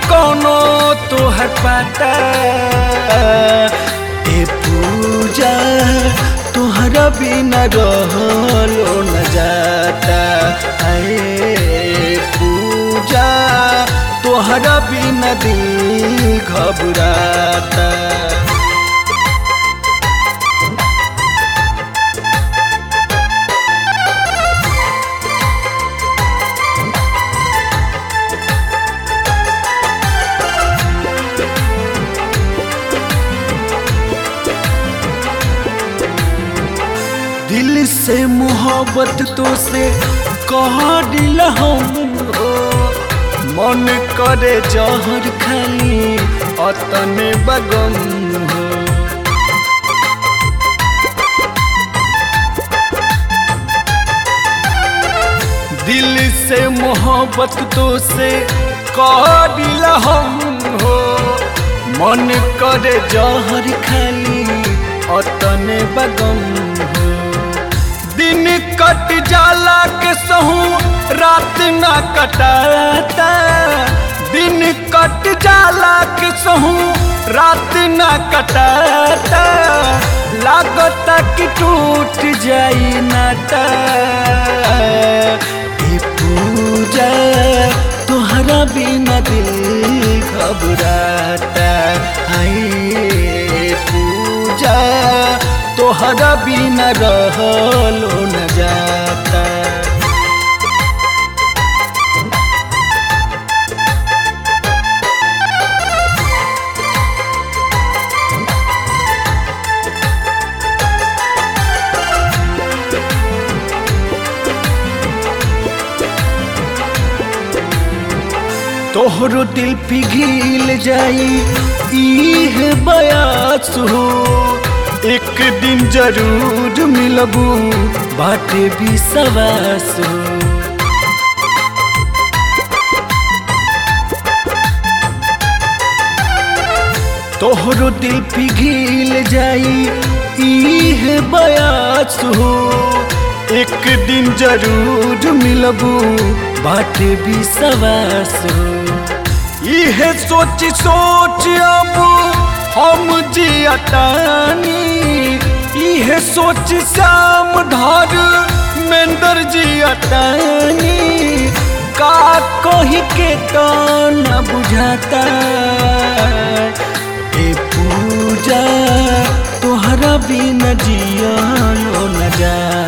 कोनो तोहर पाता ए पूजा तोहरा बिना रहलो न जाता ए पूजा तोहरा बिना दिल घबराता दिल से मोहब्बत तो से कह दिल हम हो मन करे जहर खाली अतने बगम हो दिल से मोहब्बत तो से कह दिल हम हो मन करे जहर खाली अतने बगम हो दिन कट जाला के सहू रात ना कटाता दिन कट जाला के सहू रात ना कटाता लागता कि टूट जाई नाता ए पूजा तोहरा बिना दिल घबराता हाय पूजा तोहरा बिना रहलो न जाता तोहरो दिल पिघिल जाई इह बयास हो एक दिन जरूर मिलबू बाटे भी सवास हो तोहरो दिल पिघिल जाई इह बयास हो एक दिन जरूर मिलबू बाटे भी सवास हो इह सोच सोच अब हम जियतानी इह सोच श्याम धर मेंदर जियतानी का कही के तो न बुझाता ए पूजा तोहरा बिना जियलो न जा